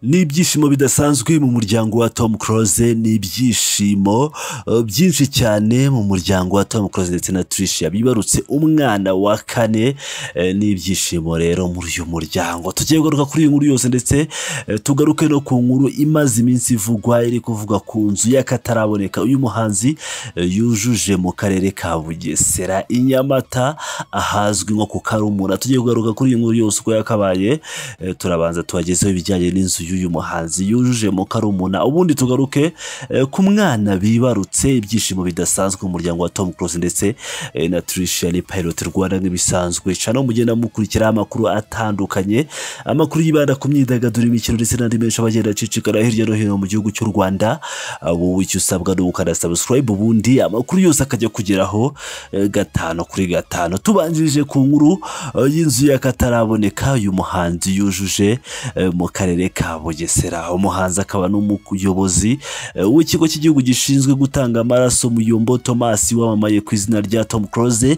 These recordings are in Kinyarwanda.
n'ibyishimo bidasanzwe mu muryango wa Tom Close ni ibyishimo uh, byinshi cyane mu muryango wa Tom Close ndetse na Tricia bibarutse umwana wa kane eh, ni ibyishimo rero muri uyu muryango tugiye kugaruka kuri iyi nkuru yose ndetse eh, tugaruke no ku nkuru imaze iminsi ivugwa iri kuvuga ku nzu y'akataraboneka uyu muhanzi eh, yujuje mu karere ka Bugesera i Nyamata ahazwi nko ku Karumura tugiye kugaruka kuri iyi nkuru yose uko yakabaye eh, turabanza tuhagezeho ibijyanye n'inzu y'uyu muhanzi yujuje mu karumuna ubundi tugaruke eh, ku mwana bibarutse ibyishimo bidasanzwe mu muryango wa Tom Close ndetse eh, na Tricia ni Pilot Rwanda nk'ibisanzwe cyane mugenda mukurikiraho amakuru atandukanye amakuru yibanda ku myidagaduro imikino ndetse n'andi menshi abagenda acicikana hirya no hino mu gihugu cy'u Rwanda Ah, wowe icyo usabwa ni ugukanda subscribe ubundi amakuru yose akajya kugeraho eh, gatanu kuri gatanu tubanjirije ku nkuru eh, y'inzu y'akataraboneka uyu muhanzi yujuje eh, mu karere ka Bugesera umuhanzi akaba n'umuyobozi eh, w'ikigo cy'igihugu gishinzwe gutanga amaraso Muyombo Thomas wamamaye ku izina rya Tom Close eh,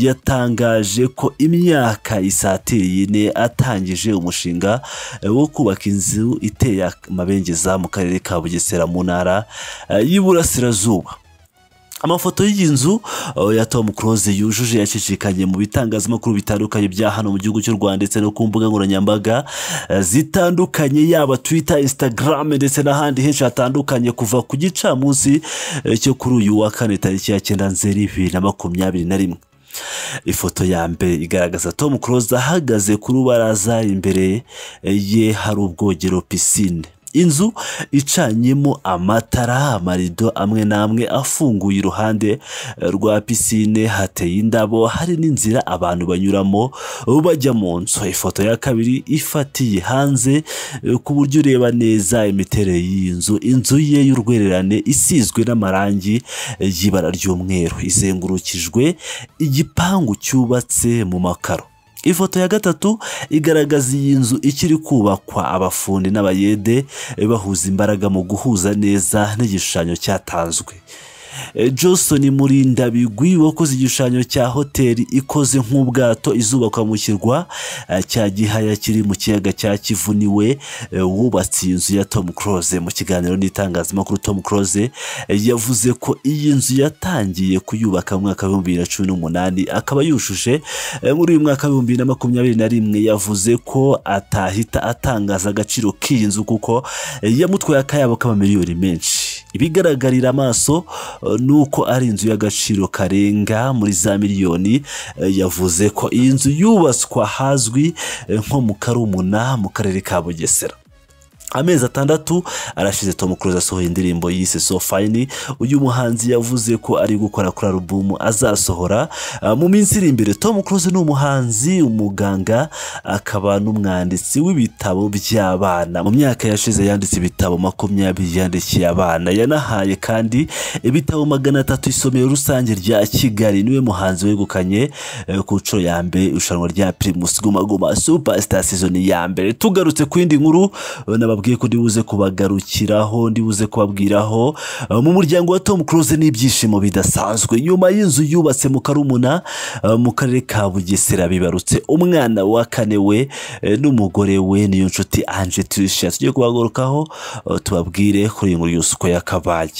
yatangaje ko imyaka isatira yine atangije umushinga eh, wo kubaka inzu iteye amabengeza mu karere ka Bugesera mu ntara eh, y'Iburasirazuba amafoto y'iyi nzu uh, ya Tom Close yujuje yacicikanye mu bitangazamakuru bitandukanye bya hano mu gihugu cy'u Rwanda ndetse no ku mbuga nkoranyambaga uh, zitandukanye yaba Twitter, Instagram ndetse n'ahandi henshi hatandukanye kuva ku gicamunsi uh, cyo kuri uyu wa kane tariki ya cyenda nzeri bibiri na makumyabiri na rimwe ifoto ya mbere igaragaza Tom Close ahagaze ku rubaraza imbere ye hari ubwogero pisine inzu icanyemo amatara amarido amwe n'amwe afunguye iruhande rwa pisine hateye indabo hari n'inzira abantu banyuramo bajya mu nzu ifoto ya kabiri ifatiye hanze ku buryo ureba neza imiterere y'iyi nzu inzu ye y'urwererane isizwe n'amarangi y'ibara ry'umweru izengurukijwe igipangu cyubatse mu makaro ifoto ya gatatu igaragaza iyi nzu ikiri kubakwa abafundi n'abayede eh, bahuza imbaraga mu guhuza neza n'igishushanyo cyatanzwe Eh, Johnson Murindabigwi wakoze igishushanyo cya hoteli ikoze nk'ubwato izubakwa mu kirwa eh, cya Gihaya kiri mu kiyaga cya Kivu niwe eh, wubatse iyi nzu ya Tom Close mu kiganiro n'itangazamakuru Tom Close eh, yavuze ko iyi nzu yatangiye kuyubaka mu mwaka w'ibihumbi bibiri na cumi n'umunani akaba yujuje eh, muri uyu mwaka w'ibihumbi bibiri na makumyabiri na rimwe yavuze ko atahita atangaza agaciro k'iyi nzu kuko eh, yamutwaye akayabo k'amamiliyoni menshi ibigaragarira amaso eh, ni uko ari inzu y'agaciro karenga muri za miliyoni eh, yavuze ko iyi nzu yubatswe ahazwi eh, nko mu karumuna mu karere ka bugesera amezi atandatu arashize Tom Close asohoye indirimbo yise So Fine uyu muhanzi yavuze ko ari gukora kuri alubumu azasohora uh, mu minsi iri imbere Tom Close ni umuhanzi umuganga akaba n'umwanditsi w'ibitabo by'abana mu myaka yashize yanditse ibitabo makumyabiri yandikiye abana yanahaye kandi ibitabo magana atatu isomero rusange rya Kigali niwe muhanzi wegukanye eh, ku nshuro ya mbere irushanwa rya Primus Guma Guma Superstar season ya mbere tugarutse ku yindi nkuru eh, nababwiye babwiye ko ndibuze kubagarukiraho ndibuze kubabwiraho Uh, mu muryango wa Tom Close n'ibyishimo bidasanzwe nyuma y'inzu yubatse mu Karumuna uh, mu karere ka Bugesera bibarutse umwana wa kane we eh, n'umugore we niyo nshuti Ange Tricia tugiye kubagarukaho uh, tubabwire kuri iyi nkuru yose uko yakabaye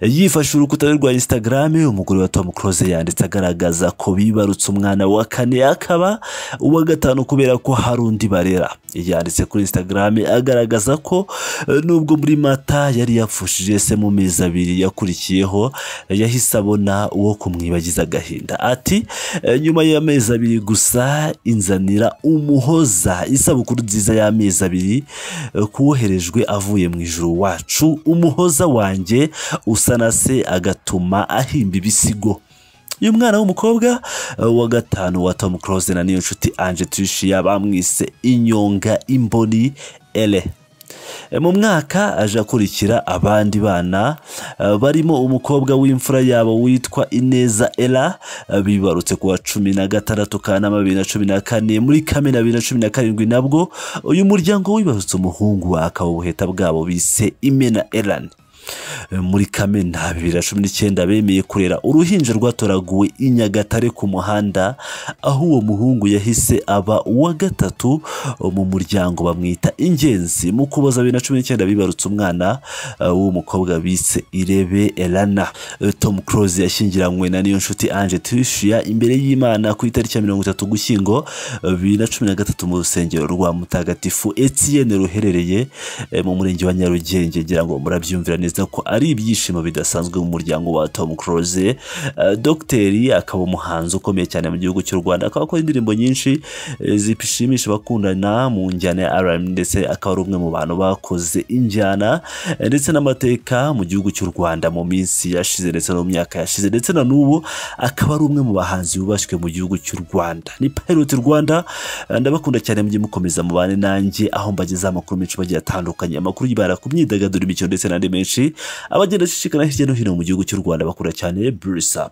yifashe urukuta rwe rwa Instagram umugore wa Tom Close yanditse agaragaza ko bibarutse umwana wa kane akaba uwa gatanu kubera ko hari undi barera yanditse kuri Instagram agaragaza ko eh, nubwo muri Mata yari yapfushije se mu mezi abiri yakurikiyeho eh, yahise abona uwo kumwibagiza agahinda ati eh, nyuma y'amezi abiri gusa inzanira umuhoza isabukuru nziza y'amezi abiri eh, kuwoherejwe avuye mu ijuru wacu umuhoza wanjye usa na se agatuma ahimba ibisigo uyu mwana w'umukobwa uh, wa gatanu wa Tom Close na niyo nshuti Ange Tricia bamwise inyonga imboni ele E, mu mwaka aje akurikira abandi bana uh, barimo umukobwa w'imfura yabo witwa Ineza Ella uh, bibarutse kuwa cumi na gatandatu Kanama bibiri na cumi na kane muri Kamena bibiri na cumi na karindwi nabwo uyu muryango wibarutse umuhungu akaba ubuheta bwabo bise Imena Elan Eh, muri kamena bibiri na cumi n'icyenda bemeye kurera uruhinja rwatoraguwe i nyagatare ku muhanda aho uwo muhungu yahise aba uwa gatatu eh, mu muryango bamwita ingenzi mu kuboza bibiri na cumi n'icyenda bibarutse umwana eh, w'umukobwa bise irebe elana Eh, tom close yashyingiranywe na niyo nshuti ange tuwishyuya imbere y'imana ku itariki ya mirongo itatu gushyingo eh, bibiri na cumi na gatatu mu rusengero rwa mutagatifu etienne ruherereye eh, mu murenge wa nyarugenge ngira ngo murabyumvira neza ko ari ibyishimo bidasanzwe mu muryango wa tom close Eh, dogiteri akaba umuhanzi ukomeye cyane mu gihugu cy'u rwanda akaba akora indirimbo nyinshi eh, zishimisha abakundana mu njyana ya rm ndetse akaba ari umwe mu bantu bakoze injyana eh, ndetse n'amateka mu gihugu cy'u rwanda mu minsi yashize ndetse no mu myaka yashize ndetse na n'ubu akaba ari umwe mu bahanzi bubashywe mu gihugu cy'u rwanda ni pilot rwanda eh, ndabakunda cyane mujye mukomeza mubane nanjye aho mbagezaho amakuru menshi agiye atandukanye amakuru yibanda ku myidagaduro imikino ndetse n'andi menshi abagenda acicikana hirya no hino mu gihugu cy'u rwanda bakura cyane burisa